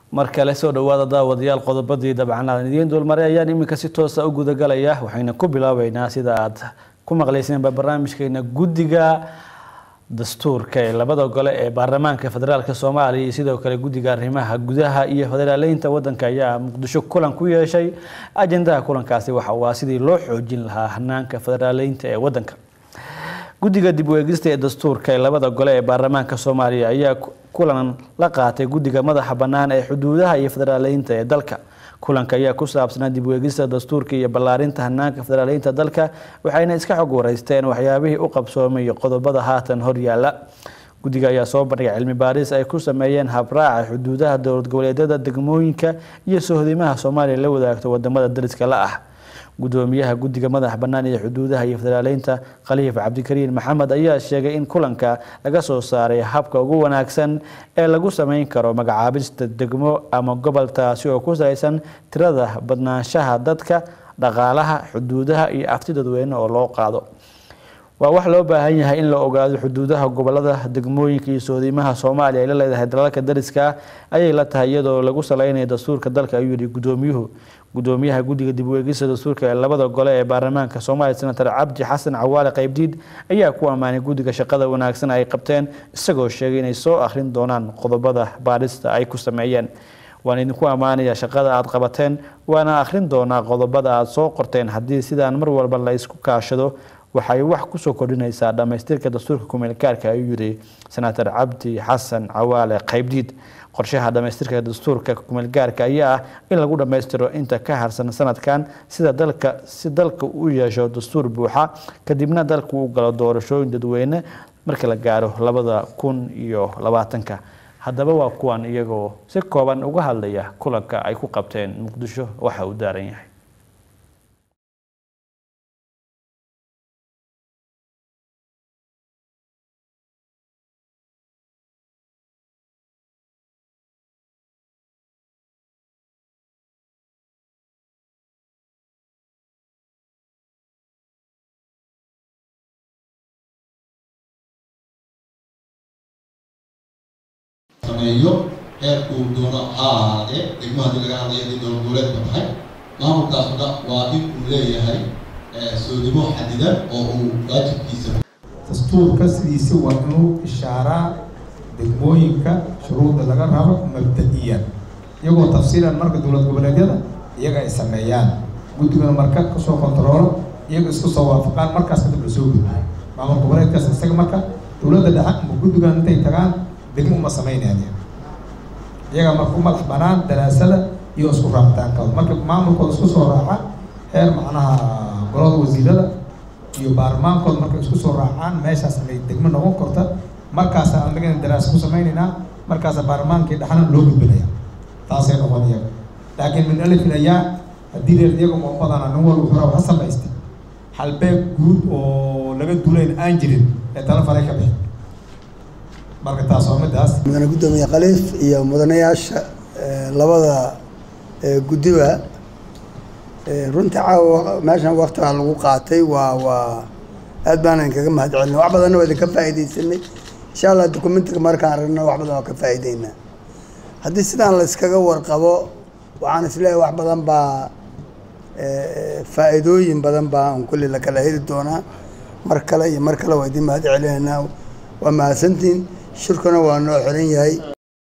mar kale soo dhowaada daawadayaal qodobadii dabcan aan idiin dulmaray ayaan iminka si toosa u gudagalaya waxayna ku bilaabeynaa sida aad ku maqlayseenba barnaamijkeena guddiga dastuurka ee labada gole ee baarlamaanka federaalk soomaaliya iyo sidoo kale guddiga arrimaha gudaha iyo federaaleynta wadanka ayaa muqdisho kulan ku yeeshay ajendaha kulankaasi waxa uu ah sidii loo xoojin lahaa hanaanka federaaleynta ee wadanka guddiga dib u eegista ee dastuurka ee labada gole ee baarlamaanka soomaaliya ayaa kulan la qaatay guddiga madaxa bannaan ee xuduudaha iyo federaaleynta ee dalka kulanka ayaa ku saabsanaa dib u eegista dastuurka iyo ballaarinta hanaanka federaaleynta dalka waxayna iska xog wareysteen waxyaabihii u qabsoomay iyo qodobada haatan horyaala guddiga ayaa soo bandhigay cilmi baaris ay ku sameeyeen habraaca xuduudaha dowlad goboleedyada degmooyinka iyo sohdimaha soomaaliya la wadaagto wadamada dariska la ah gudoomiyaha guddiga madax bannaan ee xuduudaha iyo federaaleynta khaliif cabdikariin maxamed ayaa sheegay in kulanka laga soo saaray habka ugu wanaagsan ee lagu sameyn karo magacaabista degmo ama gobol taasi oo ku salaysan tirada badnaanshaha dadka dhaqaalaha xuduudaha iyo afti dadweyne oo loo qaado waa wax loo baahan yahay in la ogaado xuduudaha gobolada degmooyinka iyo soodimaha soomaaliya ay la leedahay dalalka dariska ayay la tahay iyadoo lagu saleynayo dastuurka dalka ayuu yihi gudoomiyuhu gudoomiyaha guddiga dib u eegista dastuurka ee labada gole ee baarlamaanka soomaaliya senator cabdi xasan cawaale qaybdiid ayaa ku ammaanay guddiga shaqada wanaagsan ay qabteen isagoo sheegay inay soo akhrin doonaan qodobada baadhista ay ku sameeyeen waan idinku ammaanaya shaqada aad qabateen waana akhrin doonaa qodobada aad soo qorteen haddii sidaan mar walba la isku kaashado waxay wax kusoo kordhinaysaa dhammaystirka dastuurka kumeelgaarka ayuu yidhi senator cabdi xasan cawaale qaybdiid qorshaha dhammaystirka dastuurka kumeelgaarka ayaa ah in lagu dhammaystiro inta ka harsan sanadkan sida dalka si dalka u yeesho dastuur buuxa kadibna dalku u galo doorashooyin dadweyne marka la gaaro labada kun iyo labaatanka haddaba waa kuwan iyagoo si kooban uga hadlaya kulanka ay ku qabteen muqdisho waxa uu daaran yahay sameeyo heerkuu doono ha ahaadee degmo haddii laga hadlayo haddii dowlad goboleedka tahay maamulkaasuna waa in uu leeyahay soodimo xadidan oo uu waajibkiisa dastuurka sidiisi waa inuu ishaaraa degmooyinka shuruudda laga rabo mabda-iyan iyagoo tafsiilan marka dowlad goboleedyada iyaga ay sameeyaan guddigana marka kasoo kontaroolo iyaga isku soo waafaqaan markaas kadib lasoo gudbiyo maamul goboleedkaas isaga marka dowladda dhexe ama guddigan intay tagaan degmo uma sameynayaan iyaga marka u madax banaan daraasada iyo isku raacitaankooda marka maamulkooda isku soo raaca heer macnaha golada wasiirada iyo baarlamaankooda markay isku soo raacaan meeshaas inay degmo noqon karta markaasa anagana daraasa ku sameynaynaa markaasa baarlamaankii dhexna loo gudbinaya taasay noqon iyaga laakiin min alifin ayaa haddii reer iyaga moobadana nin walba wuxuu ha samaystay halbeeg guud oo laga duulayn aan jirin ee tala faray ka bixi marka taas waa midaas mudane guddoomiye khaliif iyo mudanayaasha labada guddiba runtii caawa meeshan wakti baa lagu qaatay waa waa aad baanan kaga mahad celina wax badanna waa idinka faa'iidaysanay insha allah documentiga markaan aragna wax badan waa ka faa'iideynaa haddii sidaan la iskaga warqabo waxaan isleeyahay wax badan baa faa'iidooyin badan baa un kulli la kala heli doonaa mar kale iyo mar kale waa idin mahad celinaynaa waa mahadsantiin shirkuna waa noo xiran yahay